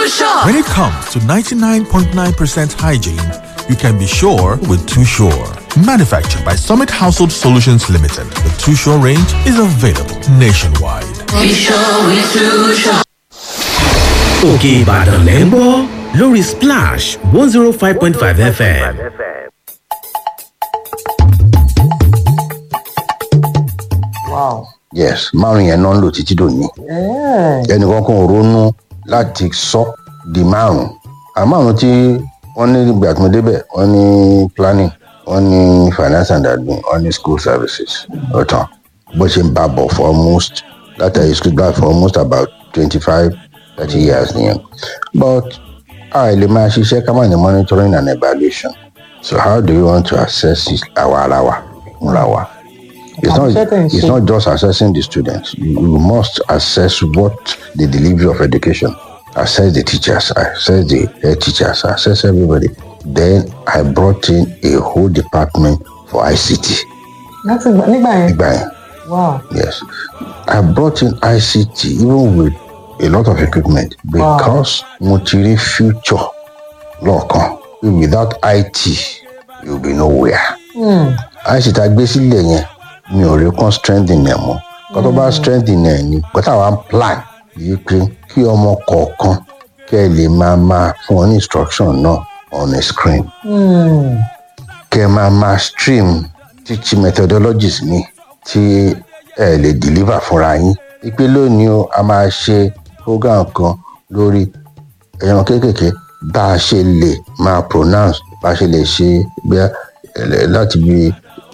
Sure. When it comes to 99.9% hygiene, you can be sure with Too Sure. Manufactured by Summit Household Solutions Limited, the Too Sure range is available nationwide. Be sure we too sure. òkè ìbàdàn lẹ́ ń gbọ́ lórí splash one zero five point five fm. yes márùn yẹn náà ń lò títí dòní ẹnìkan kan ronú láti sọ di márùn àmárùn tí wọn ní ìgbà tí mo débẹ wọn ní planning wọn ní finance and admin wọn ní school services ọtàn bó ṣe ń bá bọ for almost látàrí school gbà for almost about twenty five thirty years nìyẹn but a lè máa ṣiṣẹ́ ká má ní monitoring and evaluation so how do you want to assess it àwa ara wa fúnra wa. It's not, it's not just assessing the students. You, you must assess what the delivery of education, assess the teachers, assess the head teachers, assess everybody. Then I brought in a whole department for ICT. láti gbà- nígbà yẹn Nígbà yẹn, wow Yes. I brought in ICT even with a lot of equipment because mo ti rí future lọ́ọ̀kan. Without IT, you'll be nowhere. ICT a gbé sílẹ̀ yẹn mi ò rí kan strengthen ẹ̀ mọ́. Kọ́ tó bá strengthen ẹ̀ ni but àwọn plan yìí pé kí ọmọ kọ̀ọ̀kan kẹ́ ẹ lè máa máa fún ọ ní instruction náà on a screen kẹ máa máa stream teaching methodologies mi tí ẹ lè deliver fúnra yín ipe lónìí o a máa ṣe program kan lórí ẹran kéékèèké bá a ṣe lè máa pronounce bá a ṣe lè ṣe bí láti bí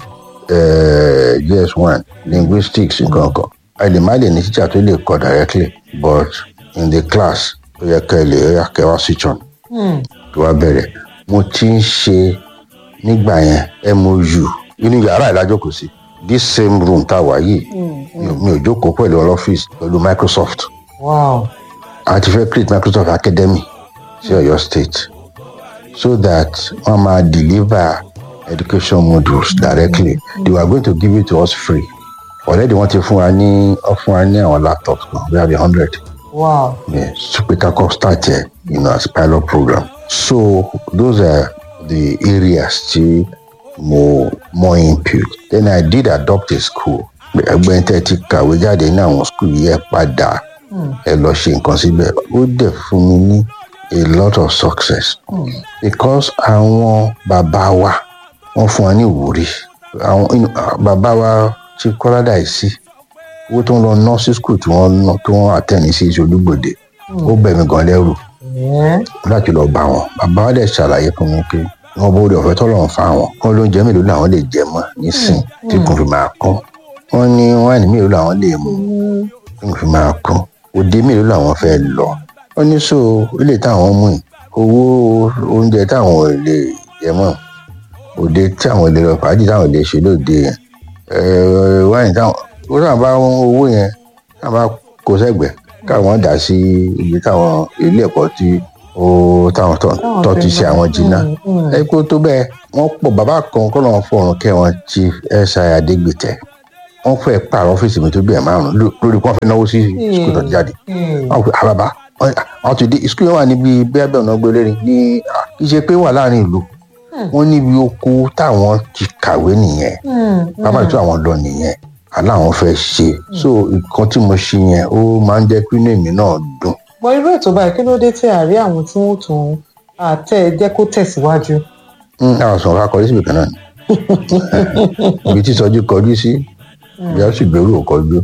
js one linguistics nǹkan kan a lè má lè ní teacher tó lè kọ directly but in the class ó yẹ kẹ lè ó yẹ kẹ wá switch on tó wá bẹ̀rẹ̀ mo ti ń ṣe nígbà yẹn mou inú yàrá ìlàjókòó sí this same room tá a wà yìí mi ò- mi ò jókòó pẹ̀lú ọlọ́fíìsì pẹ̀lú microsoft wow a ti fẹ́ create microsoft academy sí ọ̀yọ́ state so that wọ́n máa deliver education modules directly they were going to give it to us free already wọ́n ti fún wa ní wọ́n fún wa ní àwọn laptops kan we have a hundred wow yes super kakọ start here you know as pilot program so those are the areas tí mo more input then i did adopt a school ẹgbẹ́ tẹ́ ti kàwé jáde ní àwọn school yìí ẹ padà ẹ lọ ṣe nǹkan síbẹ̀ ó dẹ̀ fún mi ní a lot of success because àwọn bàbá wa wọ́n fún wa ní ìwúrí àwọn you know, bàbá wa ti kọ́ládà yìí sí owó tó ń lọ nursery school tí wọ́n ná tó wọ́n àtẹ̀ní sí ìṣolúgbòde ó bẹ̀ mí gan lẹ́rù láti lọ bá wọn bàbá wa dẹ̀ ṣàlàyé fún mi pé wọn bó de ọ̀fẹ́ tọ́lọ̀ ń fa wọn kọ́ lóúnjẹ mélòó làwọn lè jẹ mọ́ nísìn tí kò fi máa kọ́ wọn ní wáìnì mélòó làwọn lè mú tí kò fi máa kọ́ òde mélòó làwọn fẹ́ lọ wọn ní so ilé táwọn mú yìí owó oúnjẹ táwọn ò lè jẹ mọ́ òde tí àwọn lè lọ fàájì táwọn lè ṣe lóde yẹn ẹ̀ẹ́ wáìnì táwọn ó sábà bá owó yẹn sábà kó sẹ́gbẹ̀ẹ́ káwọn dà sí ibi táwọn ilé ẹ̀kọ́ tí ó táwọn tó tó ti ṣe àwọn jìnnà ẹ kó tó bẹ́ẹ̀ wọ́n pọ̀ bàbá kan kọ́ lọ́n fọ̀rùn kẹ́ wọn chief si adégbètẹ́ wọ́n fẹ́ pààrọ̀ ọ́fíìsì mi tó bí ẹ̀ márùn lórí kí wọ́n fẹ́ náwó sí skul tó ti jáde wọ́n pe àbàbà wọ́n ti dé skul yẹn wà níbi bẹ́ẹ̀ bẹ́ẹ̀ ọ̀nà gbélé ní kì í ṣe pé wà láàrin ìlú wọ́n níbi oko táwọn ti kàwé nìyẹn bàbá ìtú àwọn lọ nìyẹn aláwọn fẹ́ ṣe so nǹkan tí mo ṣe yẹn ó máa ń jẹ́ kí inú èmi náà dùn mọ irú ètò báyìí kí ló dé tí àárí àwọn tí wọn tún àtẹ jẹ kó tẹsíwájú. àwọn sọ̀rọ̀ ká kọjú síbi kan náà ni ibi tí sọjú kọjú sí ibi á sì gbèrú òkọjú.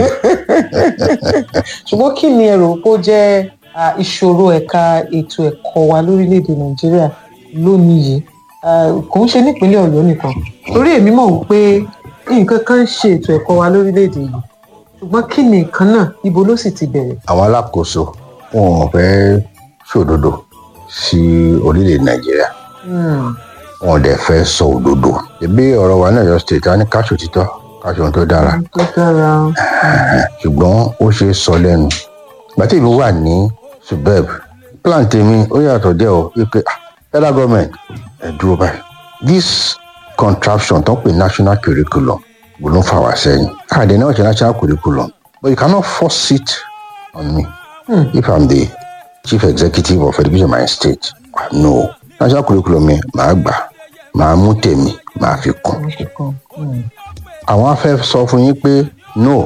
ṣùgbọ́n kí ni ẹ̀rọ kó jẹ́ à, ìṣòro ẹ̀ka ètò ẹ̀kọ́ wa lórílẹ̀‐èdè nàìjíríà lónìí yìí À, kò ń ṣe nípínlẹ̀ ọ̀yọ́ nìkan torí èmi mọ̀ wípé nǹkan kan ń ṣe ètò ẹ̀kọ́ wa lórílẹ̀‐èdè yìí ṣùgbọ́n kí ni nǹkan náà ibo ló sì ti bẹ̀rẹ̀. àwọn alákòóso wọn ò fẹ́ ṣòdodo sí orílẹ̀ nàìjíríà wọn ò dẹ̀ fẹ́ sọ òdodo ẹbí ọ̀rọ̀ wa náà yọ state a ní káṣù títọ́ káṣù ohun tó dára tó dára ṣùgbọ́n ó ṣe é sọ lẹ́nu gbàtí ìlú wà ní suburb plan tèmi ó yàtọ̀ díẹ̀ o wípé ah federal government ẹ̀ dúró báyìí this contraption tó ń pè national curriculum kò ló ń fà wá sẹ́yìn àdé náà ṣe national curriculum but you cannot force it on me if i'm the chief executive of education my state Ah, no national curriculum mi màá gbà màá mú tèmi màá fi kún wọ́n ṣe kan. Mm. àwọn á fẹ́ sọ fún yín pé no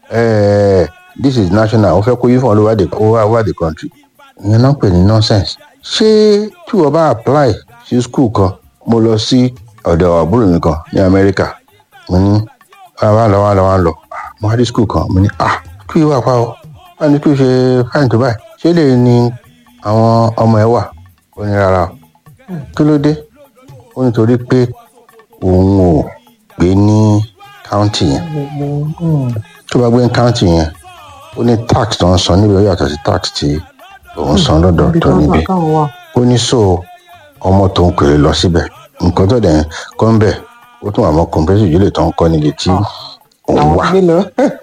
eh, this is national wọ́n fẹ́ kó yín fún all over the all over the country ìyẹn náà ń pè ní nonsense ṣé tí wọ́n bá apply sí school kan mo lọ sí ọ̀dọ̀ àbúrò mi kan ní amẹ́ríkà mo ní wá lọ wá lọ wá lọ mo wá dé school kan mo ní ah kí wàá pa ọ wá ní kí o ṣe fáìn tó báyìí ṣé lè ní àwọn ọmọ ẹ wà ó ní rárá o kí ló dé ó nítorí pé òun ò gbé ní county yẹn gbogbo mm. tó bá gbé ní county yẹn ó ní tax tó ń san níbi ó yàtọ̀ sí tax tí òun san lọ́dọ̀ ibi tó tó ń níbi gbà káwọn wà. ó ní so ọmọ tó ń pèrè lọ síbẹ̀ nǹkan tó dẹ̀ kọ́ ń bẹ̀ ó tún àmọ́ compressive ìjọ́lẹ̀ tó ń kọ́ níbi tí òun làwọn wà gbé lọ.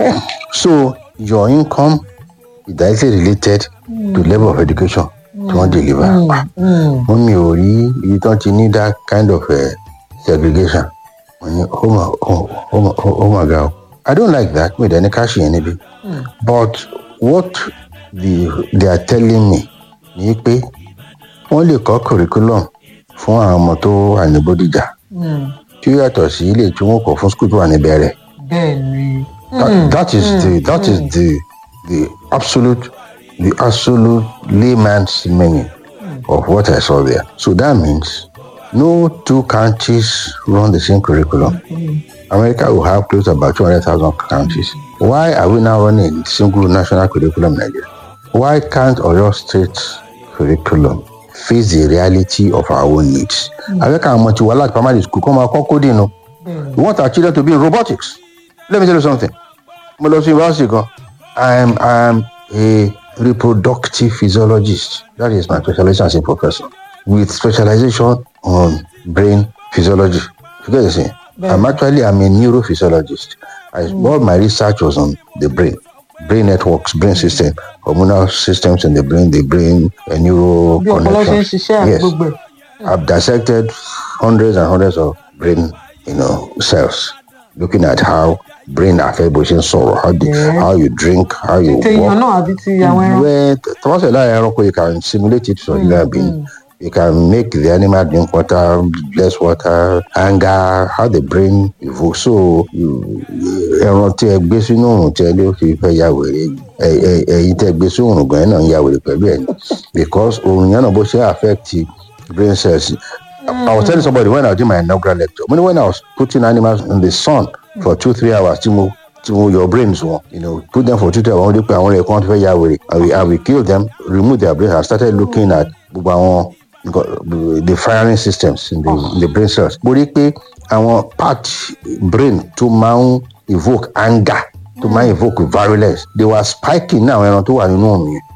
so your income is directly related to level of education tí wọ́n deliver Ah, Mm. wọ́n mi ò rí ibi tí wọ́n ti ní that kind of uh, segregation wọ́n ní oh my oh, oh, my- oh, oh my god i don't like that mi ò dẹ̀ ní ká ṣe yẹn níbi but what the, they are telling me ni pé wọ́n lè kọ́ curriculum fún àwọn ọmọ tó wà ní bódìjà Mm. tí ó yàtọ̀ sí ilé tí wọ́n kọ̀ fún school tó wà ní bẹ̀rẹ̀ bẹ́ẹ̀ ni. that, that is the that is the the absolute the absolute layman's meaning of what I saw there. So that means no two counties run the same curriculum. America will have close to about 200,000 counties. Why are we now running a single national curriculum in Nigeria? Why can't Oyo State curriculum face the reality of our own needs? America and Motiwala primary school come out coding. no? We want our children to be in robotics. Let me tell you something. Mo lọ sí university gan. I'm I'm a reproductive physiologist. That is my specialization as a professor. With specialization on brain physiology. You get the saying? I'm actually I'm a neurophysiologist. I, All my research was on the brain. Brain networks, brain system, hormonal systems in the brain, the brain, uh, neuro bí ọpọlọ ṣe ń connections. ṣiṣẹ́ àti gbogbo ẹ̀. I've dissected hundreds and hundreds of brain, you know, cells, looking at how brain affect bó ṣe ń sọ̀rọ̀, how, the, Yeah. how you drink, how you tèèyàn walk. náà àbí ti àwọn ẹran. When tọ́wọ́sẹ̀ láàrin ẹranko, you can simulate it for human being. You can make the animal drink water, less water, anger, how the brain evokes. So, you- ẹran tí ẹ gbé sínú òrùn tí ẹ ló fi fẹ́ ya wèrè ẹ- ẹ- ẹyin tí ẹ gbé sínú òrùn gan-an náà ń ya wèrè pẹ̀lú ẹ̀ ni. because òrùn yẹn náà bó ṣe affect brain cells. I was telling somebody when I was doing my inaugural lecture, when, when I was putting animals in the sun for two, three hours, tí mo tí mo your brains wọn, you know, put them for two, three hours, wọ́n dé pé àwọn ẹ̀kọ́ fẹ́ ya wèrè. I will, I will kill them, remove their brains, I started looking at gbogbo àwọn nǹkan- the firing systems in the, in the brain cells. Mo rí pé àwọn part brain tó máa ń evoke anger, tó máa ń evoke virulence, they were spiking ní àwọn ẹran tó wà nínú òrùn yẹn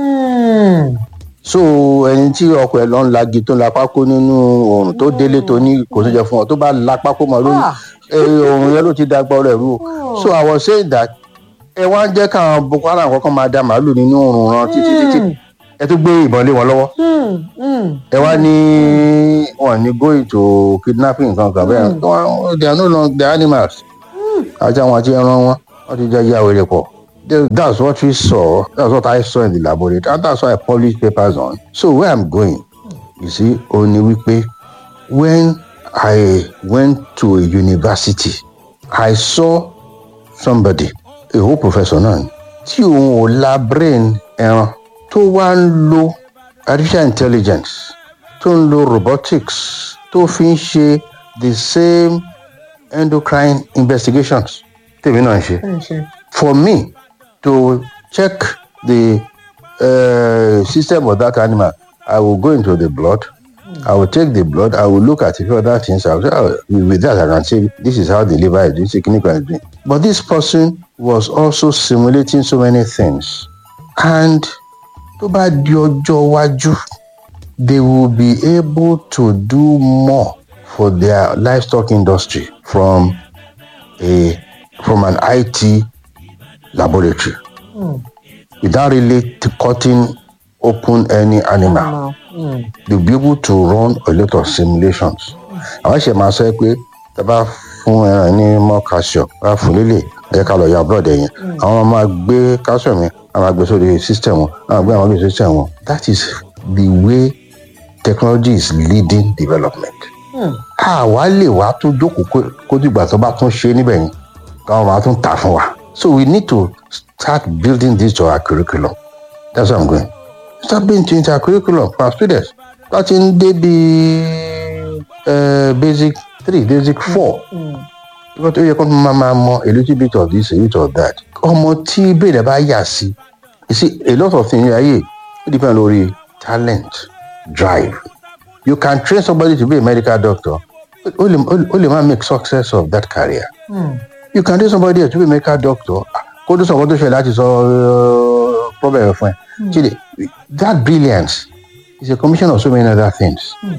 Mm. so ẹni tí ọkọ ẹ lọ ń lagi tó ń la pákó nínú oòrùn tó délé tó ní kò tó jẹ fún ọ tó bá la pákó mọ lórí Ah. ẹ, oòrùn yẹn ló ti dàgbà ọrẹ rú o so i was saying that ẹ wá ń jẹ́ káwọn boko haram kọ́kọ́ máa da màálù nínú oòrùn ran títí títí ẹ tún gbé ìbọn lé wọn lọ́wọ́ Mm. Mm. ẹ wá ní wọn ní go into kidnapping kankan bẹ́ẹ̀ Wọn- they are no longer the animals àti àwọn àti ẹran wọn wọn ti jẹ́ yá wèrè pọ̀ Th- that's what we saw that's what I saw in the laboratory and that's why I published papers on so where I'm going you see ó ní wípé when I went to a university I saw somebody a whole professor náà ni, tí òun ò la brain ẹran tó wá ń lo artificial intelligence tó ń lo robotics tó fi ń ṣe the same endocrine investigations tèmi náà ń ṣe Bẹ́ẹ̀ ṣe. for me to check the uh, system of that animal, I will go into the blood. I will take the blood. I will look at a few other things. I will say, oh, with that, I can say this is how the liver is doing, this is clinical is doing. But this person was also simulating so many things. And tó bá di ọjọ́ iwájú, they will be able to do more for their livestock industry from a from an IT laboratory without really t- cutting open any animal. Mm. They'll be able to run a lot of simulations. Àwọn ṣe máa sọ pé tá a bá fún ẹran ní more calcium, bá fún lélẹ̀, ẹ ká lọ ya blood ẹ̀yìn àwọn máa gbé calcium yẹn àwọn máa gbé sórí system wọn àwọn gbé àwọn gbé sórí system wọn that is the way technology is leading development. àwa lè wá tún jókòó kó- kó dìgbà tó bá tún ṣe níbẹ̀ yẹn káwọn máa tún tà fún wa so we need to start building this to our curriculum that's what i'm going start building to into our curriculum for our students láti ń dé bí basic three basic four ìwọ́n tó yẹ kó máa máa mọ a little bit of this a little of that ọmọ tí ìbéèrè bá yà sí you see a lot of things ayé ó depend lórí talent drive you can train somebody to be a medical doctor ó lè ó lè má make success of that career you can train somebody to be a medical doctor kó tó sọ nǹkan tó ṣe láti sọ uh, problem fún ẹ chide that brilliance is a combination of so many other things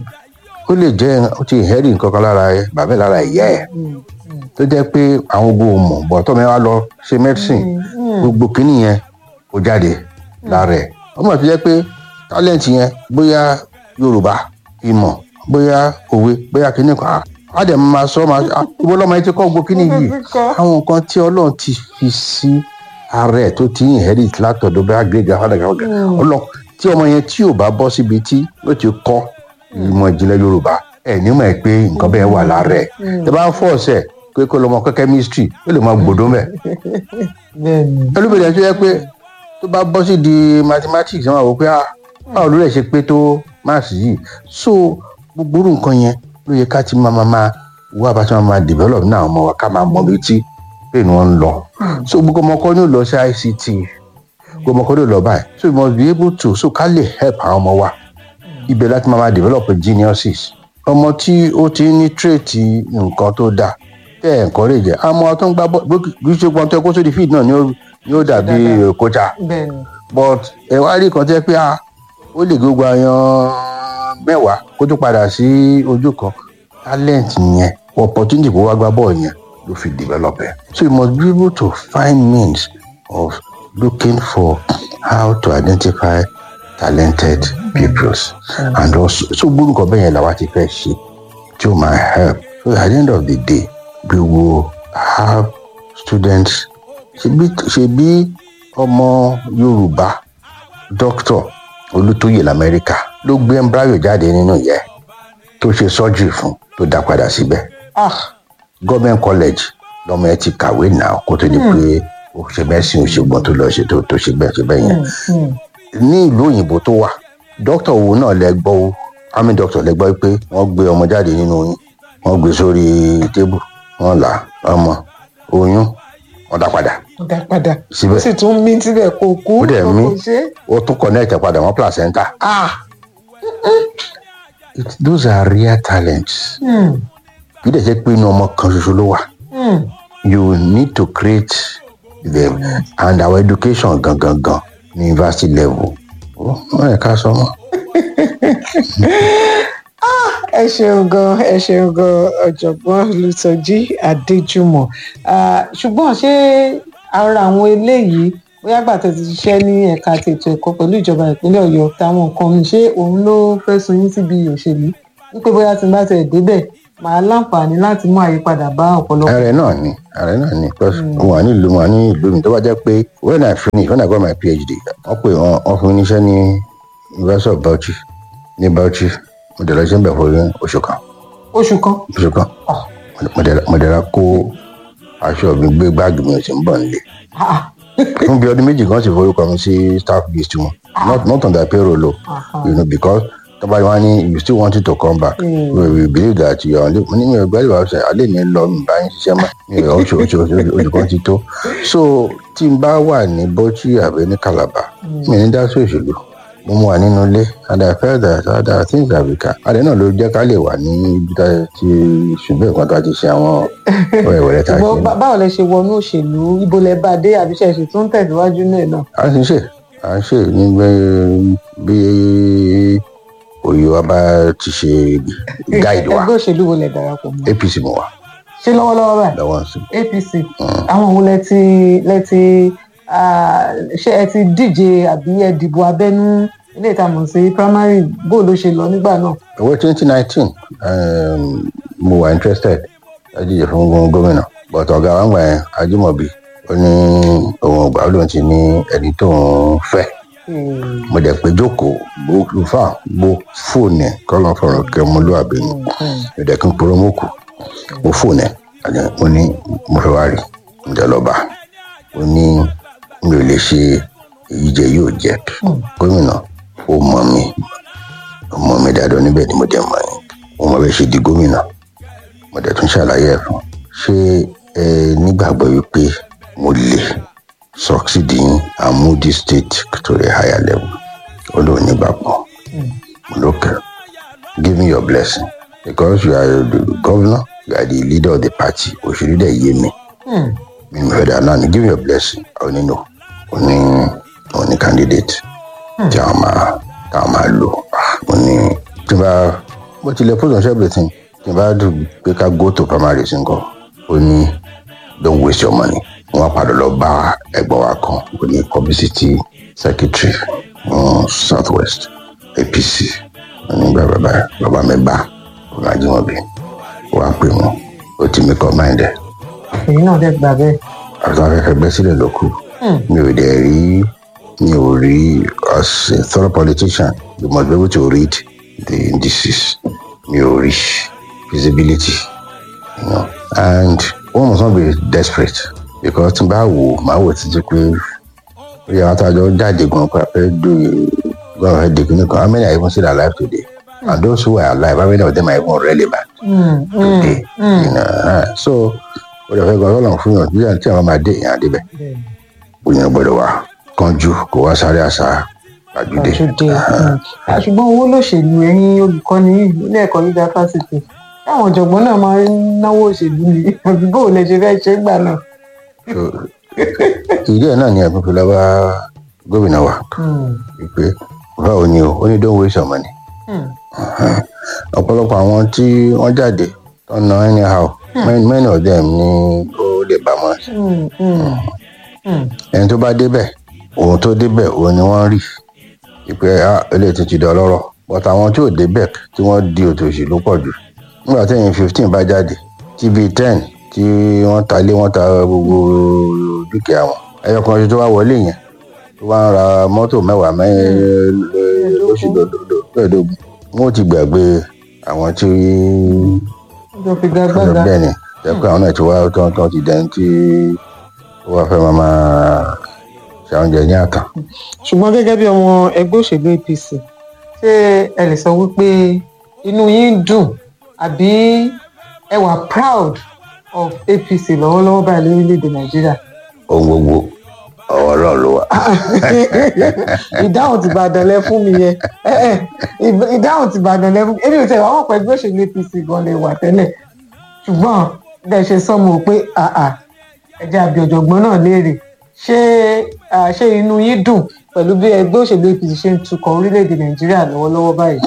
ó lè jẹ́ ó ti inherit nǹkan kan lára ẹ bàbá ẹ lára ìyá ẹ tó jẹ́ pé àwọn ogun ò mọ̀ bọ̀ tọ́mọ ẹ wá lọ ṣe medicine gbogbo kínní yẹn kò jáde lára ẹ ọmọ tó jẹ́ pé talent yẹn bóyá yorùbá ìmọ̀ bóyá òwe bóyá kínní kan á- á dẹ̀ máa sọ máa ah, ibo lọ́mọ yẹn ti kọ́ gbogbo kínní yìí àwọn nǹkan tí ọlọ́run ti fi sí ara ẹ̀ tó ti inherit látọ̀dọ̀ bá gbéga fàdàgà ọlọ́run tí ọmọ yẹn tí ò bá bọ́ síbi tí ó ti kọ́ ìmọ̀ ìjìnlẹ̀ yorùbá ẹ̀ nímọ̀ ẹ̀ pé nǹkan bẹ́ẹ̀ wà lára ẹ̀ tẹ bá ń fọ́ ọ̀sẹ̀ pé kó lọ́mọ kọ́ chemistry ó lè máa gbòdó mẹ́ bẹ́ẹ̀ni ẹlòmíràn tó yẹ pé tó bá bọ́ sí di mathematics wọn àwọn pé ah báwo ló lè ṣe pé tó maths yìí so gbogbo irú nǹkan yẹn ló yẹ ká ti máa máa máa wá bá ti máa máa develop náà ọmọ wa ká máa mọ ibi tí pé ni wọ́n ń lọ so gbogbo ọmọ kan ní ò lọ sí ict gbogbo ọmọ kan ní ò lọ báyìí so we must be able to so ká lè help àwọn ọmọ wa ibẹ̀ láti máa máa develop geniuses ọmọ tí ó ti ní tírèètì nǹkan tó dáa tẹ́ ẹ̀ encourage ẹ̀ àmọ́ tó ń gbá bọ́ kì í ṣe gbọ́n tó kó sórí field náà ni ó- ni ó dàbí kócha bẹ́ẹ̀ni but ẹ wá rí kan tẹ́ pé a ó lè gbogbo àyàn mẹ́wàá kó tó padà sí ojú kan talent yẹn opportunity kó wá gbá bọ́ọ̀ yẹn ló fi develop ẹ̀ so you must be able to find means of looking for how to identify talented pupils and also so gbogbo nǹkan bẹ́ẹ̀ yẹn làwa ti fẹ́ ṣe tí ó máa help so at the end of the day we will have students ṣebí ṣebí ọmọ yorùbá dókítà olùtóyè lamẹ́ríkà ló gbé embryo jáde nínú ìyá ẹ̀ tó ṣe surgery fún tó dá padà síbẹ̀ ah government college lọmọ ẹ ti kàwé náà kó tó di pé ó ṣe mẹ́sìn òṣègbọn tó lọ ṣe tó tó ṣe bẹ́ẹ̀ ṣe bẹ́ẹ̀ yẹn ní ìlú òyìnbó tó wà dókítà wo náà lẹ gbọ́ o army doctor lẹ gbọ́ pé wọ́n gbé ọmọ jáde nínú oyún wọ́n gbé sórí tébù wọ́n là ọmọ oyún wọ́n dá padà dá padà Síbẹ̀. ó sì tún mí síbẹ̀ kó kú Ó dẹ̀ kó mí. kò ṣe é. ó tún connect ẹ̀ padà wọ́n placenta. ah It, those are rare talents. hmm, kì í dẹ̀ ṣe pé inú ọmọ kan ṣoṣo ló wà. hmm. you need to create them and our education gangan gan ní university level. wọ́n yẹ ká sọ mọ́. ẹ ṣeun gan ẹ ṣeun gan ọ̀jọ̀gbọ́n olùtọ́jú adéjúmọ̀ Ah, ṣùgbọ́n ṣé ara àwọn eléyìí bóyá gbà tẹ́ ti ṣiṣẹ́ ní ẹ̀ka ti ètò ẹ̀kọ́ pẹ̀lú ìjọba ìpínlẹ̀ ọ̀yọ́ táwọn nǹkan mi ṣé òun ló fẹ́ sun yín síbi òṣèlú wípé bóyá tí n bá tẹ̀ débẹ̀ màá láǹfààní láti mú àyípadà bá ọ̀pọ̀lọpọ̀. ààrẹ náà ni ààrẹ náà ni because mo wà ní ìlú mo wà ní ìlú mi tó bá jẹ́ pé when i finish when i got my phd wọ́n pè wọ́n wọ́n fún mi níṣẹ́ ní university of bauchi ní bauchi mo dẹ̀ lọ sí ẹ̀bẹ̀ fún oṣù kan oṣù kan oṣù kan mo dẹ̀ mo dẹ̀ ra kó aṣọ mi gbé báàgì mi ò sì ń bọ̀ nílé. Ah, fún bí ọdún méjì kan sì forúkọ mi sí staff list wọn not not on their payroll o you know because tọ́ba wa ní you still wanted to come back Mm. we we believe that you are only mo ní mi ò gbẹ́lẹ̀ wá ṣe alẹ́ mi lọ mi bá yín ṣiṣẹ́ mọ́ mi ò oṣù oṣù oṣù oṣù kan ti tó so tí n bá wà ní bọ́chí àbẹ ní calabar mi ní dá sí òṣèlú mo mú wa nínú ilé and i felt that other things that we can adé náà ló jẹ́ ká lè wà ní ibi tá a ti ṣùgbọ́n nǹkan tá a ti ṣe àwọn ọ̀rẹ́wẹ̀rẹ́ tá a ṣe ṣùgbọ́n bá- báwo lẹ ṣe wọnú òṣèlú ibo lẹ bá dé àbí ṣe ṣe tún tẹ̀síwájú náà náà. à ń ṣe à ń ṣe ní bí- bí òye wa bá ti ṣe guide wa ẹgbẹ́ òṣèlú wo lẹ darapọ̀ mọ́ apc mo wà ṣé lọ́wọ́lọ́wọ́ báyìí lọ́wọ́ sí apc àwọn wo lẹ ti lẹ ti ah, ṣé ẹ ti díje àbí ẹ dìbò abẹ́nú ilé ìtamọ̀ sí primary bó ló ṣe lọ nígbà náà. owó twenty nineteen mo wà interested láti jẹ fún gómìnà but ọ̀gá wa ń gbà yẹn ajímọ̀bí ó ní òun ọgbà ó lóun ti ní ẹni tó ń fẹ́ mo dẹ̀ pé jókòó bó fà bó fóònù ẹ̀ kọ́ lọ́n fọ̀rọ̀ kẹ́ ọmọlúwàbí ni mo dẹ̀ kí n poró mọ́ kù mo fóònù ẹ̀ àti mo ní mo fẹ́ wá rí mo dẹ̀ lọ́ba ó ní mi ò lè ṣe èyí jẹ yóò jẹ gómìnà ó mọ mi ó mọ mi dáadáa níbẹ̀ ni mo dẹ̀ mọ̀ yín ó mọ bẹ́ẹ̀ ṣe di gómìnà mo dẹ̀ tún ṣàlàyé ẹ̀ fún ṣé ẹ nígbàgbọ́ wípé mo lè succeed in and move this state to a higher level ó lóun nígbàgbọ́ mo lókè give me your blessing because you are the governor you are the leader of the party òṣèlú dẹ̀ yé mi mi ò fẹ́ dà náà ni give me your blessing àwọn nínú òní òní candidate tí àwọn máa táwọn máa lò ó ní tí n bá bó tilẹ̀ put on everything tí n bá dùn pé ká go to primaries nǹkan ó ní don't waste your money wọn padà lọ bá ẹ̀gbọ́n wa kan ó ní publicity secretary um, south west apc nígbà bàbá bàbá mi bá ọ̀nà àjíwọ̀bí wàá pè wọ́n ó ti mi kọ́ mind ẹ̀ èyí náà dẹ̀ gbà bẹ́ẹ̀. àti àwọn akẹ́kọ̀ọ́ ẹgbẹ́ sílẹ̀ ló kù mi ò dẹ̀ rí mi ò rí as a thorough politician you must be able to read the indices mi ò rí feasibility you know and one must not be desperate because tí n bá wò máa wò títí pé ó yẹ àwọn àtàjọ jáde gan pa fẹ́ do gan fẹ́ di kíní kan how many are even still alive today and those who are alive how many of them are even relevant today you know uh, so ó lè fẹ́ gan ọlọ́run fún yàn bí tí àwọn máa dé ìyàn àdébẹ̀ òyìnbó gbọ́dọ̀ wà kánjú kó wá sáré àṣà àjùdé àjùdé ṣùgbọ́n owó lòṣèlú ẹ̀yin olùkọ́ni ilé ẹ̀kọ́ gíga fásitì táwọn ọ̀jọ̀gbọ́n náà máa ń náwó òṣèlú ni àbí bó lè ṣe fẹ́ ṣe é gbà náà. So, ìdí ẹ̀ náà ni ẹ̀gbọ́n fi lọ bá gómìnà wa wípé báwo ni o ó ní don't waste your money ọ̀pọ̀lọpọ̀ àwọn tí wọ́n jáde tó ń ná anyhow many, many of them ni ó lè bá wọn ẹni tó bá débẹ̀ òun tó débẹ̀ òun ni wọ́n rí wípé ah eléyìí ti ti dọ̀ lọ́rọ̀ but àwọn tí ò débẹ̀ tí wọ́n di òtòṣì ló pọ̀ jù nígbà tí ẹ̀yìn fifteen bá jáde tí bíi ten tí wọ́n ta lé wọ́n ta gbogbo dúkìá wọn ẹyọ kan ṣe tó wá wọlé yẹn tó wá ń ra mọ́tò mẹ́wàá mẹ́rin lóṣù lọ́dọọdún wọn ò ti gbàgbé àwọn tí ọjọ́ fi gbàgbàgbà bẹ́ẹ̀ ni ẹ̀kọ́ àwọn náà ti wá tán tán ti dẹ́n tí ó wá fẹ́ máa máa ṣàwọn ní àtàn. ṣùgbọ́n gẹ́gẹ́ bí ọmọ ẹgbẹ́ òṣèlú apc ṣé ẹ lè sọ wípé inú yín dùn àbí ẹ wà proud of apc lọ́wọ́lọ́wọ́ báyìí lórílẹ̀‐èdè nàìjíríà. ohun gbogbo ọwọ́ ọlọ́run ló wà. ìdáhùn ti bàdàn lẹ fún mi yẹn ẹ ẹ ìdáhùn ti bàdàn lẹ fún mi èmi ò tẹ̀ wá wọ́n pẹ̀ ẹgbẹ́ òṣèlú apc gan lè wà tẹ́lẹ̀ ṣùgbọ́n bẹ́ẹ̀ ṣe sọ́mu pé àà ẹ̀jẹ̀ àbí ọ̀jọ̀gbọ́n náà léèrè ṣé ah, ṣé inú yín dùn pẹ̀lú bí ẹgbẹ́ òṣèlú apc ṣe ń tukọ̀ orílẹ̀-èdè nàìjíríà lọ́wọ́lọ́wọ́ báyìí.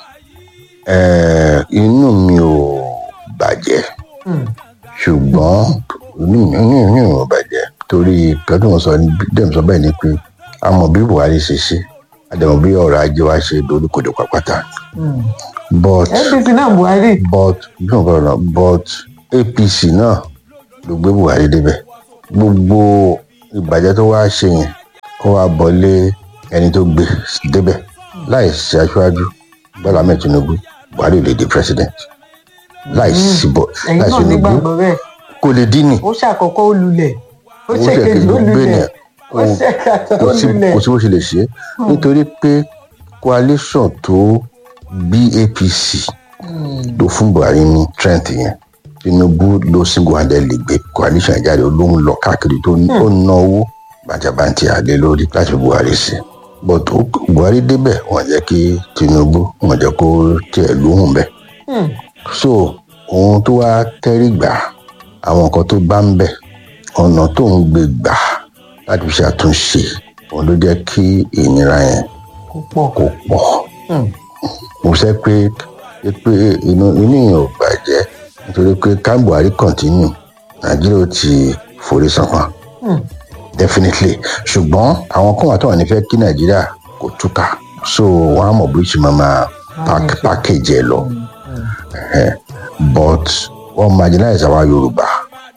Eh, inú mi ò bàjẹ́ Hmm. ṣùgbọ́n inú mi inú mi ò bàjẹ́ torí kẹ́tùn sọ dẹ́m sọ bẹ́ẹ̀ ni pé a mọ̀ bí buhari ṣe ṣe a dẹ̀ mọ̀ bí ọ̀rọ̀ ajé wa ṣe doríkodò pàpàtà Hmm. but apc náà buhari but bí wọn kọ́ ọ̀nà but apc náà ló gbé buhari débẹ̀ gbogbo ìbàjẹ́ tó wá ṣe yẹn kó wá bọ́lé ẹni tó gbé débẹ̀ láì ṣe aṣáájú bọ́lá ahmed tinubu buhari ò lè di president láì sí bọ́ ẹ̀yin láì náà tinubu nígbàgbọ́ bẹ́ẹ̀ kò lè dín ní ó ṣàkọ́kọ́ ó lulẹ̀ ó Ó ṣèkejì ó ṣèkejì, bẹ́ẹ̀ ni. lulẹ̀ ó Ó- ṣèkàtà ó kò sí lulẹ̀. kò sí bó ṣe lè ṣe é nítorí pé coalition tó bí apc ló fún buhari ní strength yẹn tinubu ló single handed lè gbé coalition yẹn jáde ló ń lọ káàkiri tó ń ó ń ná owó bàjàbàǹtì àlè lórí láti fi buhari sí but ó- buhari débẹ̀ wọ́n jẹ́ kí tinubu wọ́n jẹ́ kó tiẹ̀ lóhùn bẹ́ẹ̀ Hmm. so ohun tó wá tẹ́rí gbà àwọn nǹkan tó bá ń bẹ̀ ọ̀nà tó ń gbé gbà láti fi ṣàtúnṣe òun ló jẹ́ kí ìnira yẹn kò pọ̀ kó pọ̀ Hmm. mo sẹ́ pé pé inú inú yẹn ò bàjẹ́ nítorí pé ká buhari continue nàìjíríà ó ti forí sanpọn Hmm. definitely ṣùgbọ́n àwọn kan wà tó wà ní fẹ́ kí nàìjíríà kó túkà so wọ́n á mọ̀ bí ó ṣe máa máa pack- package ẹ̀ lọ Eh, but wọ́n marginalize àwa yorùbá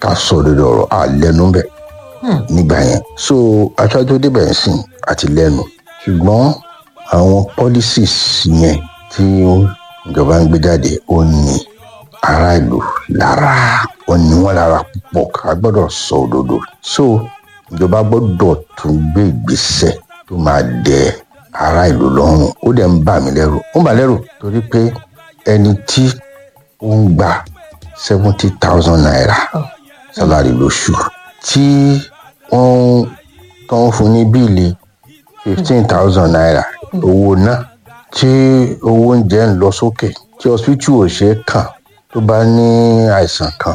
ká sọ òdodo ọ̀rọ̀ à lẹ́nu bẹ̀ nígbà yẹn so aṣáájú tó débẹ̀ ń sìn àti lẹ́nu ṣùgbọ́n àwọn policies yẹn tí ìjọba ń gbé jáde ó ní ará ìlú lára ó ní wọn lára púpọ̀ ká gbọ́dọ̀ sọ òdodo so ìjọba gbọ́dọ̀ tún gbé ìgbésẹ̀ tó máa dẹ ará ìlú lọ́rùn ó dẹ̀ ń bà mí lẹ́rù ó ń bà lẹ́rù torí pé ẹni tí ó ń gba seventy thousand naira salary lóṣù tí wọ́n tó ń fún ní bíìlì fifteen thousand naira owó náà tí owó oúnjẹ ń lọ sókè tí hospital ò ṣe é kàn tó bá ní àìsàn kan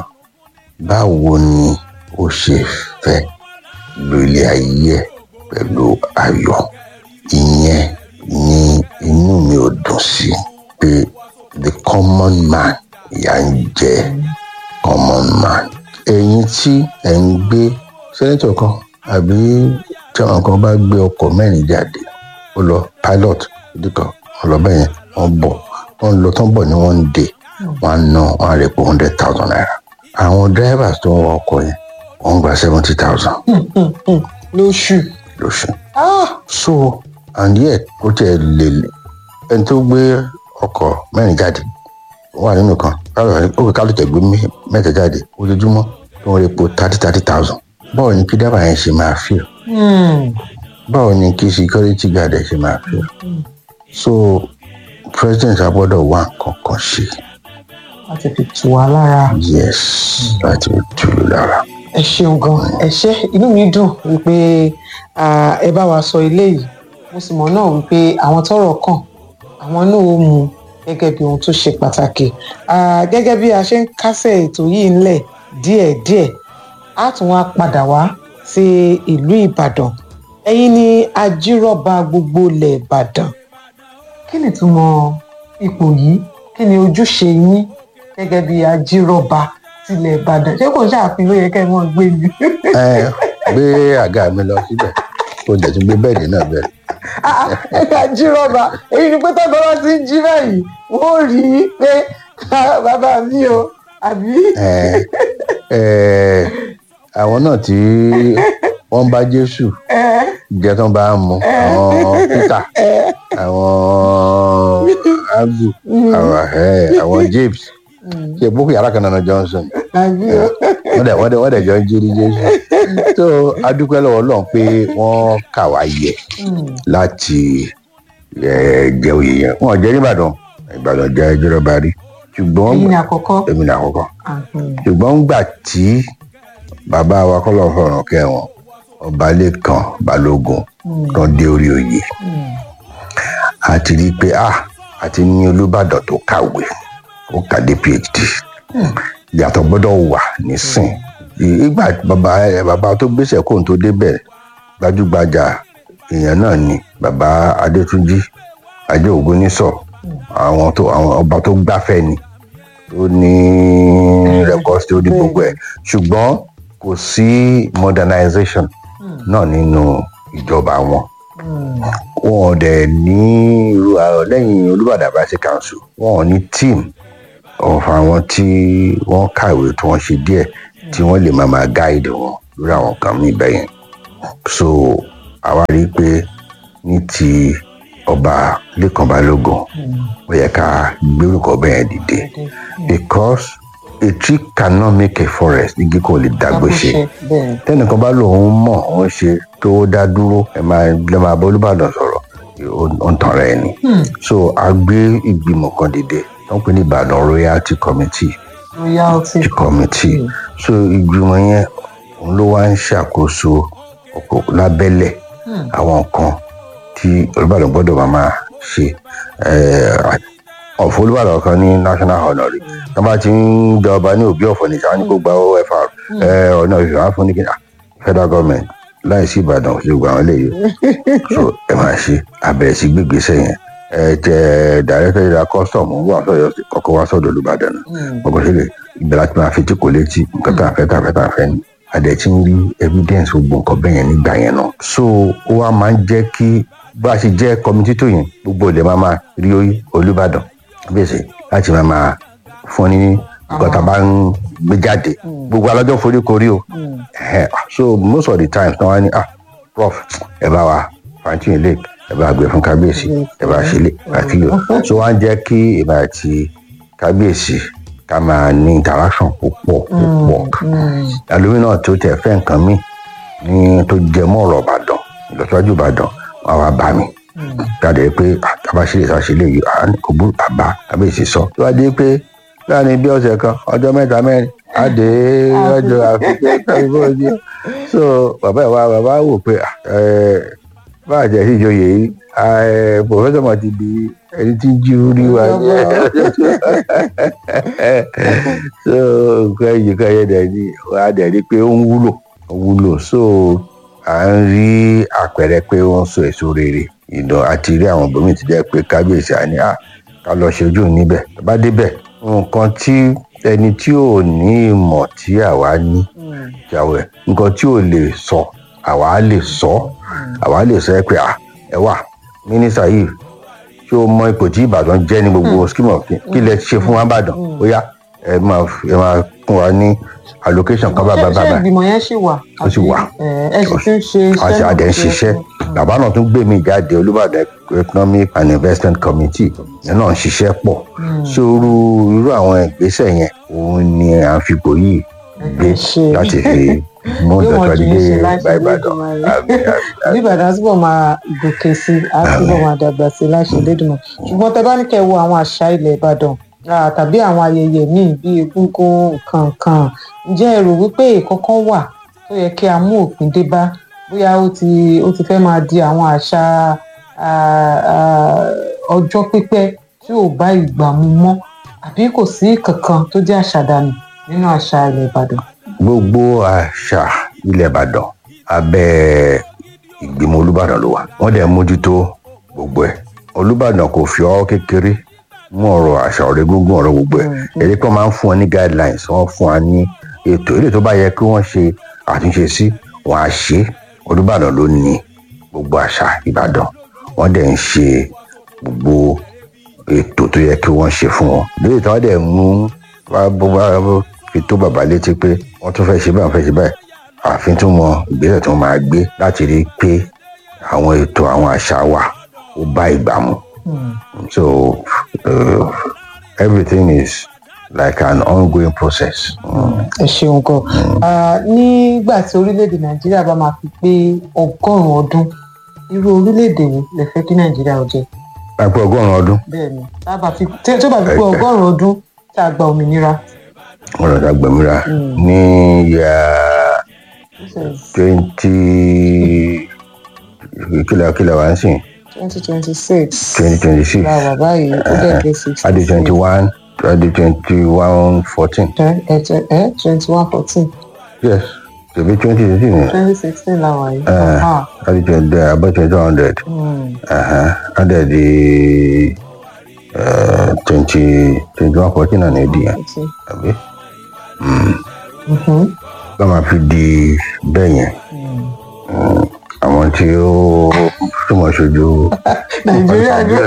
báwo ni ó ṣe fẹ́ lo ilé ayé ẹ̀ pẹ̀lú ayọ̀ ìyẹn ni inú mi ò dùn sí pé the common man ìyà ń jẹ common man ẹ̀yin tí ẹ̀ ń gbé sẹ́nẹ́tọ̀ kan àbí tí àwọn kan bá gbé ọkọ̀ mẹ́rin jáde ó lọ pilot ìdí kan wọn lọ bẹ́yẹn wọ́n bọ̀ wọ́n lọ tán bọ̀ ní one day wọ́n á ná wọ́n á rẹ̀ pé hundred thousand naira àwọn drivers tó ń wa ọkọ̀ yẹn wọ́n ń gba seventy thousand lóṣù. lóṣù Ah! so and yet ó tiẹ̀ lè ẹni tó gbé ọkọ̀ mẹ́rin jáde ó wà nínú kan ó kò kálù tẹ̀ gbé mẹ́- mẹ́ta jáde ojoojúmọ́ tó ń repo thirty thirty thousand báwo ni kí dábàá yẹn ṣe máa feel Hmm. báwo ni kí security guard ẹ̀ ṣe máa feel so president a gbọ́dọ̀ wá nǹkan kan ṣe láti fi tù wá lára. yes láti tù ú lára. ẹ ṣeun gan ẹ ṣe inú mi dùn wípé ah, ẹ bá wa sọ eléyìí mo sì mọ̀ náà wípé àwọn tọ́rọ̀ kàn àwọn náà ó mú gẹ́gẹ́ bí ohun tó ṣe pàtàkì Ah, gẹ́gẹ́ bí a ṣe ń kásẹ̀ ètò yìí ńlẹ̀ díẹ̀díẹ̀ á tún wá padà wá sí ìlú Ìbàdàn ẹ̀yin ni ajírọ̀bà gbogbo ilẹ̀ Ìbàdàn kí ni ìtumọ̀ ipò yìí kí ni ojúṣe yín gẹ́gẹ́ bí ajírọ̀bà tilẹ̀ Ìbàdàn ṣé kò ṣàfihàn yẹ kẹ́ ẹ mọ́ gbé mi. ẹ gbé àga mi lọ síbẹ̀ kó o dẹ̀ tún gbé bẹ́ẹ̀dì náà bẹ̀rẹ̀. ajírọ̀bà èyí ni pé tọ́gbọ́n bá ti ń jí báyìí wọ́n rí i pé "Ah, bàbá mi o àbí. ẹ ẹ àwọn náà tí wọ́n bá jésù jẹ́ tán bá ń mu àwọn peter àwọn agu àwọn ẹ àwọn james ṣe boko yàrá kan náà johnson àbí o. wọ́n dẹ̀ wọ́n dẹ̀ wọ́n dẹ̀ jọ ń jírí jésù tó adúpẹ́ lọ́wọ́ ọlọ́run pé wọ́n kà wá yẹ láti ẹ, jẹ oyè yẹn wọ́n jẹ́ nìbàdàn ìbàdàn jẹ́ ìjọba rí ṣùgbọ́n èyí ni àkọ́kọ́. èmi ní àkọ́kọ́ Àhùn. ṣùgbọ́n ńgbà tí bàbá wa kọ́ lọ́ọ́ fọ̀rọ̀ kẹwọn ọba lẹ́kan balógun tán dé orí oyè a ti rí i pé a àti ní olùbàdàn tó kàwé ó kàdé phd ìyàtọ̀ gbọ́dọ̀ wà nísìn ìgbà bàbá ẹ, bàbá tó gbéṣẹ̀ kóhun tó débẹ̀ gbajúgbajà èèyàn náà ni bàbá adétúnjì ajé ògúnnísọ àwọn tó àwọn ọba tó gbáfẹ́ ni tó ní rẹkọsí tó ní gbogbo ẹ ṣùgbọ́n kò sí modernization náà nínú ìjọba wọn wọn ò dẹ̀ ní irú àrò lẹ́yìn olùbàdàn àbáṣe council wọn ò ní team of àwọn tí wọ́n kàwé tí wọ́n ṣe díẹ̀ tí wọ́n lè máa máa guide wọn lórí àwọn kan mí bẹ́yẹn so àwa rí i pé ní ti ọba lẹ́kàn balógun ó yẹ ká gbérùkọ bẹ́ẹ̀ dìde because a tree cannot make a forest igi kò lè dàgbé ṣe bẹ́ẹ̀ tẹnìkan bá lòun mọ̀ òun ṣe tó dá dúró ẹ máa lè máa bọ́ olùbàdàn sọ̀rọ̀ ó ń tàn rẹ̀ ni so a gbé ìgbìmọ̀ kan dìde tó ń pè ní ìbàdàn royalty committee royalty. committee so ìgbìmọ̀ yẹn òun ló wá ń ṣàkóso ọ̀pọ̀ lábẹ́lẹ̀ àwọn nǹkan tí olùbàdàn gbọ́dọ̀ máa máa ṣe eh, ọ̀fọ̀ olùbàdàn kan ní national honour rí tó bá ti ń jọba ní òbí ọ̀fọ̀ nìkan á ní kó gba ofr eh, ọ̀nà ìfẹ́ wọn fún ní kíni ah, federal government láì sí ìbàdàn ṣe gbogbo àwọn eléyìí so ẹ máa ṣe abẹ́rẹ́ sí gbégbèsè yẹn ẹ tẹ director general custom wà sọ̀yọ́ kọ́kọ́ wá sọ̀dọ̀ olùbàdàn náà ọkọ̀ sílẹ̀ ìgbà láti máa fi tí kò létí nǹkan tá a fẹ́ tá a fẹ́ tá a fẹ́ ni adẹ̀ tí ń rí evidence gbogbo nǹkan bẹ́ẹ̀ yẹn nígbà yẹn náà so ó wá máa ń jẹ́ kí bá a ṣe jẹ́ committee tó yẹn gbogbo ilẹ̀ máa máa rí olùbàdàn bẹ́sẹ̀ láti máa máa fún ní nǹkan tá a bá ń gbé jáde gbogbo alájọ forí korí o Ẹhẹ́, so most of the time tí wọ́n á ní ah prof ẹ bá wa fanti ilé ẹ bá gbé fún kábíyèsí ẹ bá ṣe lé àti yòó so wọ́n á jẹ́ kí èmi àti kábíyèsí ká máa ní interaction púpọ̀ púpọ̀ ẹlòmíràn tó tẹ̀ fẹ́ nǹkan mi ní tó jẹ mọ́ ọ̀rọ̀ ìbàdàn ìlọsíwájú ìbàdàn wọn wá bá mi jáde pé àtàbáṣe ìṣàṣe lè yí kò bú àbá kábíyèsí sọ tó wá dé pé láàrin bí ọ̀sẹ̀ kan ọjọ́ mẹ́ta mẹ́rin á dé ọjọ́ àfikún kábíyèsí ojú so bàbá ẹ̀ wá bàbá wò pé ẹ bá àjẹ́ sí ìjòyè yìí ẹ pòfẹ́sọ̀ mọ̀ ti di ẹni tí ń jí orí wa so nǹkan ẹ̀yìn kan yẹn dẹ̀ ni wọ́n á dẹ̀ rí pé ó ń wúlò ó wúlò so à ń rí àpẹẹrẹ pé ó ń so èso rere ìdán àti rí àwọn obìnrin ti jẹ́ pé kábíyèsí àní à ká lọ ṣojú níbẹ̀ bá débẹ̀ nǹkan tí ẹni tí ò ní ìmọ̀ tí àwa ní jáwé nǹkan tí ò lè sọ àwa lè sọ àwa lè sọ ẹ pé à ẹ wà mínísítà yìí ṣé o mọ ipò tí ìbàdàn jẹ́ ní gbogbo scheme of things kí lẹ ṣe fún wa ìbàdàn ó yá ẹ máa ẹ máa fún wa ní allocation kan bá bá bá ṣé bá ìgbìmọ̀ yẹn ṣì wà Ó ṣì wà. ẹ ẹ sì tún ṣe iṣẹ́ àṣà náà àdẹ̀ ń tó yẹ ṣiṣẹ́ kó- bàbá náà tún gbé mi jáde olùbàdàn economic and investment committee yẹn náà ń ṣiṣẹ́ pọ̀ sóru irú àwọn ìgbésẹ̀ yẹn òun ni à ń fipò yìí gbé ṣe. láti fi mú Yóò wọ́n ìtọ́jú jù ú ṣe dé láṣẹ bá ìbàdàn Olódùmarè. Àmín, àmín, àmín. bí ìbàdàn túbọ̀ máa gòkè sí i á túbọ̀ máa dàgbà sí i láṣẹ Elédùmarè ṣùgbọ́n tẹ bá ní kẹ́ ẹ wo àwọn àṣà ilẹ̀ ìbàdàn ah, tàbí àwọn ayẹyẹ míì bíi egúngún nǹkan ǹjẹ́ ẹ rò wípé ìkọ̀kan wà tó yẹ kí a mú òpin dé bá bóyá ó ti ó ti fẹ́ máa di àwọn àṣà ah, ah, ọjọ́ pípẹ́ tí ò bá ìgbà mu mọ́ àbí kò sí kankan tó jẹ́ àṣàdànù nínú àṣà ilẹ̀ ìbàdàn. gbogbo àṣà ilẹ̀ ìbàdàn abẹ́ ìgbìmọ̀ olùbàdàn ló wà wọ́n dẹ̀ mójútó gbogbo ẹ̀ olùbàdàn kò fi ọwọ́ kékeré mú ọ̀rọ̀ àṣà ọ̀rẹ́ gúngún ọ̀rọ̀ gbogbo ẹ̀ èdè kan máa ń fún wọn ní guidelines wọ́n fún wa ní ètò èdè tó bá yẹ kí wọ́n ṣe àtúnṣe sí wọn á ṣe olùbàdàn ló ní gbogbo àṣà ìbàdàn wọ́n dẹ̀ ń ṣe gbogbo ètò tó yẹ kí wọ́n ṣe fún wọn lórí tí wọ́n dẹ̀ mú wá bó bá fi tó bàbá létí pé wọ́n tún fẹ́ ṣe báyìí wọ́n fẹ́ ṣe báyìí àfin tún mọ ìgbésẹ̀ tí wọ́n máa gbé láti rí i pé àwọn ètò àwọn àṣà wa ó bá ìgbà mu so uh, everything is like an ongoing process. Mm. ẹ ṣeun gan Ah, nígbà tí orílẹ̀-èdè nàìjíríà bá máa fi pé ọgọ́rùn-ún ọdún irú orílẹ̀-èdè wo lè fẹ́ kí nàìjíríà ó jẹ́ láìpẹ́ ọgọ́rùn-ún ọdún bẹ́ẹ̀ ni tá a bá fi tí- tó bá fi pé ọgọ́rùn-ún ọdún tá a gba òmìnira wọn lọ dàgbẹ̀míra ní yà twenty kílà kílà wá ń sìn twenty twenty six twenty twenty six la wà báyìí ó dẹ̀ dé sixty adi twenty one adi twenty one fourteen ẹ twenty one fourteen yes tẹbi twenty twenty ni twenty sixteen la wà yìí. Eh. Ah, adi twenty abẹ́ twenty one hundred mm, adi di twenty twenty one fourteen náà ní èdè yẹn fourteen. àbí Mhm. bá máa fi di bẹ́ẹ̀ yẹn Mm, àwọn tí ó túmọ̀ ṣojú nàìjíríà ní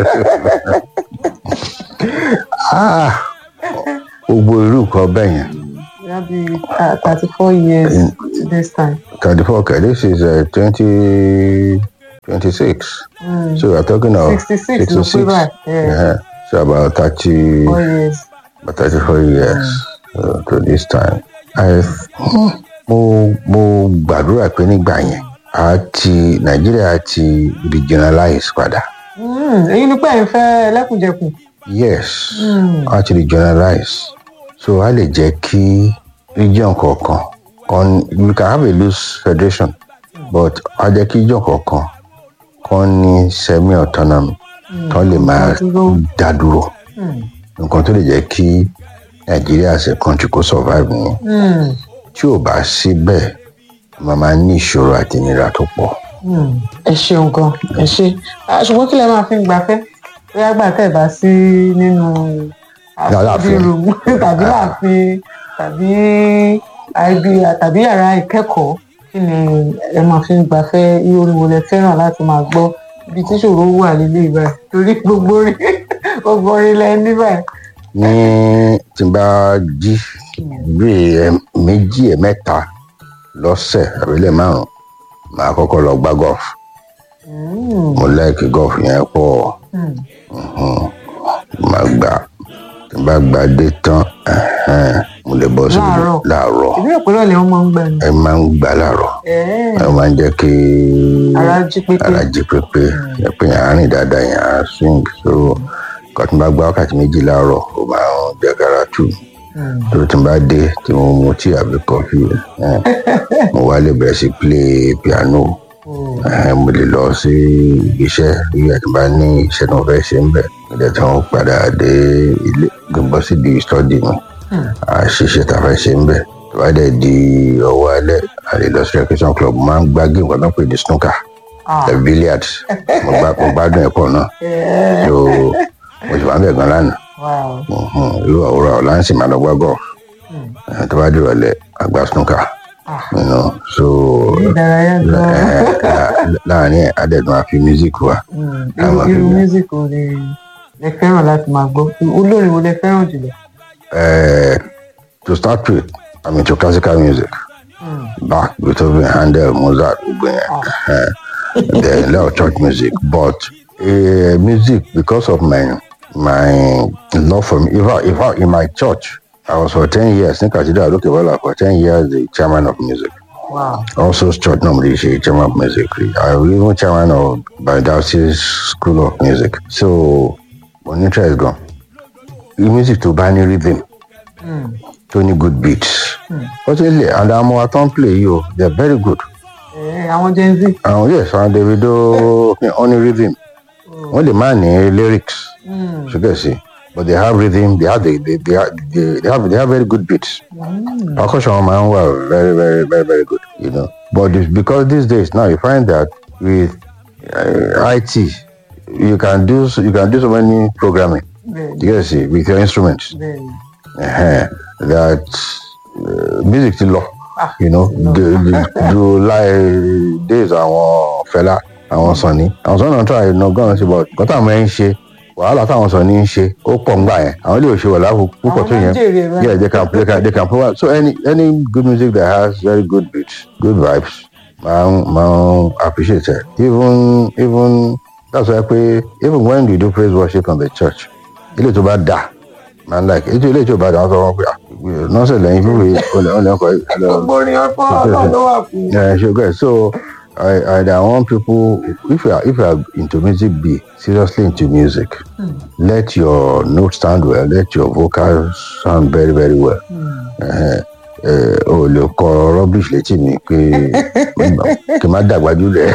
Ah, gbogbo irú nǹkan bẹ́ẹ̀ yẹn bóyá bíi thirty four years to this time. thirty four okay this is twenty twenty six so we are talking of 66 ló pé báyìí. Yeah. yeah so about thirty four years. about thirty four years uh, to this time I mo mo gbàdúrà pé nígbà yẹn a ti nàìjíríà ti regionalize padà Mm, èyí ni pé ẹ̀ ń fẹ́ ẹlẹ́kùnjẹkùn. yes a ti regionalize so a lè jẹ́ kí region kọ̀ọ̀kan kan we can have a loose federation but a jẹ́ kí region kọ̀ọ̀kan kan ní semi autonomy kan lè máa dúró. dá dúró nǹkan tó lè jẹ́ kí nàìjíríà as a country kó survive nìyẹn Mm, tí ò bá sí bẹ́ẹ̀ màá máa ní ìṣòro àti ìnira tó pọ̀. mm. ẹ ṣeun gan ẹ ṣe Ah, ṣùgbọ́n kí lẹ máa fi ń gbafẹ́ bóyá gbà tẹ̀ bá sí nínú Láàfin. room tàbí láàfin tàbí ibi tàbí yàrá ìkẹ́kọ̀ọ́ kí ni ẹ máa fi ń gbafẹ́ irú orin wo lẹ fẹ́ràn láti máa gbọ́ ibi tí ṣòro wà lílé ìbáyìí torí gbogbo orin gbogbo orin lẹ ní báyìí ní tí n bá jí bí ẹ méjì ẹ mẹ́ta lọ́sẹ̀ àbílẹ̀ márùn màá kọ́kọ́ lọ gbá golf mo like golf yẹn pọ̀ Mhm. màá gbà tí n bá gbà dé tán ẹhẹ́n, mo lè bọ́ sí Láàárọ̀? láàárọ̀ ìbí òpínlẹ̀ ọ̀lẹ́ wọn máa ń gbà ní. ẹ máa ń gbà láàárọ̀ Ẹ̀ẹ́, ẹ máa ń jẹ́ kí ara jí pépé. ara jí pépé ẹ pé yàn á rìn dáadáa yàn á swing so nǹkan tí n bá gbá wákàtí méjì láàárọ̀ ó máa ń jẹ́ kára tù tó tí n bá dé tí mo mu tíì àbí kọfí ẹ, mo wá lè bẹ̀rẹ̀ sí play piano ẹ, mo lè lọ sí ibi iṣẹ́ bí ẹ ti bá ní iṣẹ́ tí mo fẹ́ ṣe ń bẹ̀ nígbà tí wọ́n padà dé ilé gbọ́ sí di study mi àṣìṣe tá a fẹ́ ṣe ń bẹ̀ tó bá dẹ̀ di ọwọ́ alẹ́ àlè lọ sí recreation club mo máa ń gbá game kan náà pè ní snooker Ah. the billiard mo gbá mo gbádùn ẹ̀pọ̀ náà so mo sì máa ń bẹ̀ gan lánàá Wow. Mhm. irú àwòrán ọ̀la ń sì máa lọ gbá golf Eh, tó bá di ìrọ̀lẹ́ àgbà snooker you know, so ìdárayá gan-an. eh, lá- láàárín ẹ̀ adẹ̀dùn àfi music wa Mm, Ká irú máa fi irú gbọ́. music wo ni lẹ fẹ́ràn láti máa gbọ́ olórin wo lẹ fẹ́ràn jùlọ. Uh, to start with, I'm into classical music. Bach, Beethoven, Handel, Mozart, gbogbo yẹn. Uh, then a lot of church music, but uh, music because of my my love for me. If I, if I, in my church, I was for ten years. in Cathedral Lokebola for ten years the chairman of music. Wow. Also, church normally she chairman of music. I was even chairman of Biodiocese School of Music. So, when interest is gone, the music to buy any rhythm. tó ní good beats. fortunately and àwọn ọmọ wa tó ń play yìí o they are very good. Ẹ, àwọn gen z. àwọn yes àwọn davido only rhythm wọ́n lè má ní lyrics ṣùgbọ́n sí but they have rhythm they have they they they have they, they have, they have very good beats. percussion wọn máa ń wà very very very very good you know but it's because these days now you find that with uh, IT you can do so- you can do so many programming Bẹ́ẹ̀ni, you get see with your instruments. bẹ́ẹ̀ni. uh, that uh, music ti lọ you know the the do like days àwọn fẹlá àwọn sọni àwọn sọni náà try no gan ṣe but nǹkan táwọn ẹ ń ṣe wàhálà táwọn sọni ń ṣe ó pọ̀ ń gbà yẹn àwọn ilé òṣèlú wà láàbò púpọ̀ tó Àwọn yẹn máa ń jèrè rẹ̀. yeah they can they can they can provide so any any good music that has very good beats good vibes máa ń máa ń appreciate it even even that's why pé even when you do praise worship in the church ilé tó bá dà man like ètò ilé tí o bá dàn sọ wọn pé nọ́ọ̀sẹ̀ lẹ́yìn fífi olè olè ọkọ̀ gbogbo orin ọkọ ọlọ́run ló wà fún. yeah sure good so I, I, I want people if you are if you are into music be seriously into music let your notes sound well let your vocals sound very very well uh, uh, o lè kọ rubbish létí mi pé kì í má dàgbà jùlẹ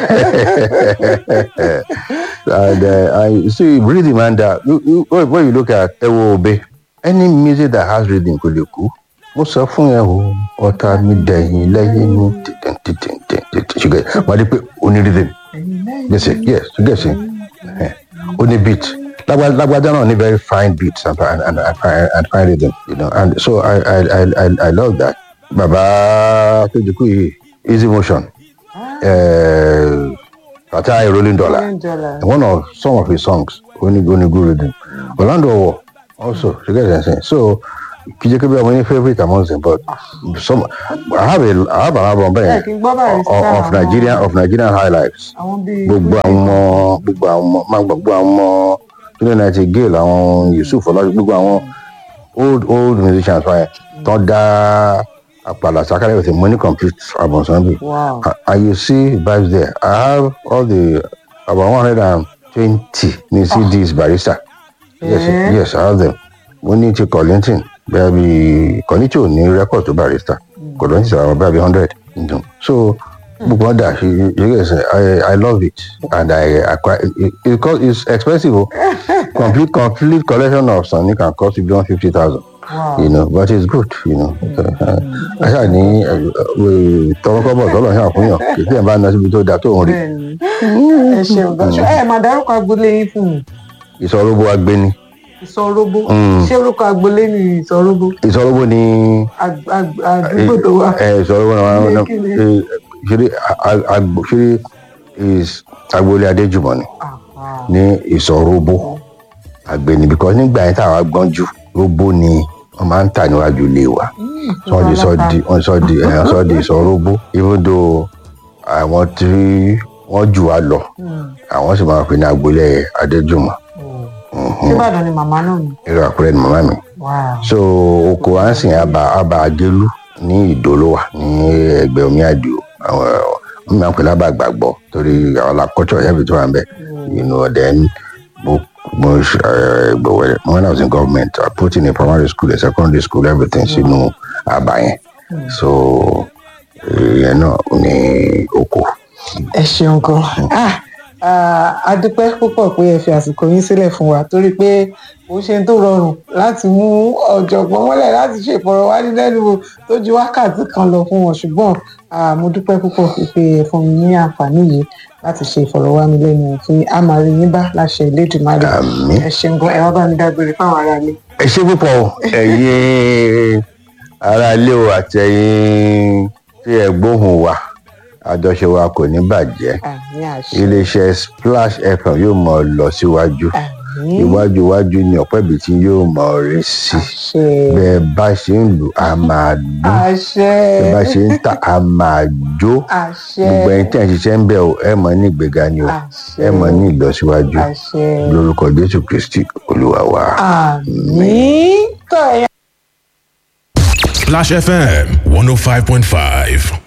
and uh, I see rhythm and uh, you, you, when when you look at ewo obe any music that has rhythm kò lè kú mo sọ fún ẹ o ọ̀tá mi dẹ̀yìn lẹ́yìn mi tìtìn tìtìn tìtìn ṣùgbọ́n wàá di pé o ní rhythm yes yes yes o ní beat Lágbá- lágbájá náà ní very fine beats and, and, and, and, fine- and fine rhythm you know and so I I I I, I love that bàbá tó dikú yìí easy motion uh, Fatai rolling dollar Rolling Dollar. one of some of his songs only only good rhythm Orlando Owo also you get what I'm saying so kijeke be my favorite amongst them but some I have a I have an album Ẹ there kì í gbọ́ báyìí sí of, of àwọn- Nigerian of Nigerian highlights àwọn bíi gbogbo àwọn ọmọ gbogbo àwọn ọmọ máa gbogbo àwọn ọmọ twenty nineteen gale àwọn Yusuf ọlọ́dún gbogbo àwọn old old musicians wáyé tán dá àpàlà sakalẹ̀ with a money complete album sanbi Wow. and, and you see vibes there I have all the about one hundred and twenty ní CDs barista yes Eh? yes I have them mo ní ti Kollington bẹ́ẹ̀ bí Kollington ò ní record tó barista Kollington ti àwọn bẹ́ẹ̀ bí hundred so gbogbo ọ̀dà you you get say I I love it and I acquire it, it, it cost it's expensive o complete complete collection of Sunny can cost you beyond fifty thousand Wow. you know but it's good you know aṣá ní tọwọ́kọ́bọ̀ tọ́lọ̀ ṣáà fún yàn kì í tí ẹ̀ bá ná síbi tó da tó ń rí bẹ́ẹ̀ni ẹ ṣeun gan ṣe ẹ máa dárúkọ agboolé yín fún mi ìsọ̀rọ̀bọ agbéni ìsọróbó Mm. ṣé orúkọ agboolé ni ìsọróbó ìsọ̀rọ̀bọ ni Ag- ag- àdúgbò tó wà. ẹ ìsọ̀rọ̀bọ náà Ilé náà kíni? ṣeré agbo ṣeré is agboolé adéjùmọ̀ ni Ah, ah. ní ìsọ̀rọ̀bọ agbéni because nígbà yẹn táwọn agbọ́n jù róbó ni wọ́n máa ń tà níwájú ilé wa wọ́n di sọ di wọ́n sọ di ẹ̀ sọ di sọ róbó even though àwọn tí wọ́n jù wá lọ àwọn sì máa fi ní agboolé adéjùmọ̀ síbàdàn ni màmá náà ni. irú àpẹẹrẹ ni màmá mi Wow. so oko ansin aba aba agelu ní ìdólówà ní ẹgbẹ́ omi àdìo àwọn ọmọ mi àpèlè aba gbàgbọ́ torí àwọn lakọtọ ẹbí tó wà ń bẹ you know then mo mo uh, when I was in government I put in a primary school a secondary school everything sínú aba yẹn so ìyẹn náà ní oko. ẹ ṣeun gan Ah, ah, a dúpẹ́ púpọ̀ pé ẹ fi àsìkò yín sílẹ̀ fún wa torí pé ó ṣe tó rọrùn láti mú ọ̀jọ̀gbọ́n mọ́lẹ̀ láti ṣe ìfọ̀rọ̀wánilẹ́nuwò tó ju wákàtí kan lọ fún wọn ṣùgbọ́n ah, mo dúpẹ́ púpọ̀ pé ẹ fún mi ní àǹfààní yìí láti ṣe ìfọ̀rọ̀wánilẹ́nuwò fún a máa rí yín bá láṣẹ Elédùmarè Àmín. ẹ ṣeun gan ẹ wá bá mi dágbére fáwọn aráalé. ẹ ṣe púpọ̀ o, ẹ̀yin ará ilé o àti ẹ̀yin tí ẹ gbóhùn wa àjọṣe wa kò ní bàjẹ́ àmì àṣẹ iléeṣẹ́ splash fm yóò mọ lọ síwájú àmì iwájú iwájú ni ọ̀pẹ́ ibi tí yóò mọ rí sí àṣẹ bẹ́ẹ̀ bá ṣe ń lù á máa dún àṣẹ bẹ́ẹ̀ bá ṣe ń tà á máa jó àṣẹ gbogbo ẹni tí ẹ̀ ń ṣiṣẹ́ ń bẹ̀ o ẹ mọ̀ ní ìgbéga ni o àṣẹ ẹ mọ̀ ní ìlọsíwájú àṣẹ lórúkọ jésù kristi olúwa wa. àmì tó ẹ̀yà. Splash FM 105.5.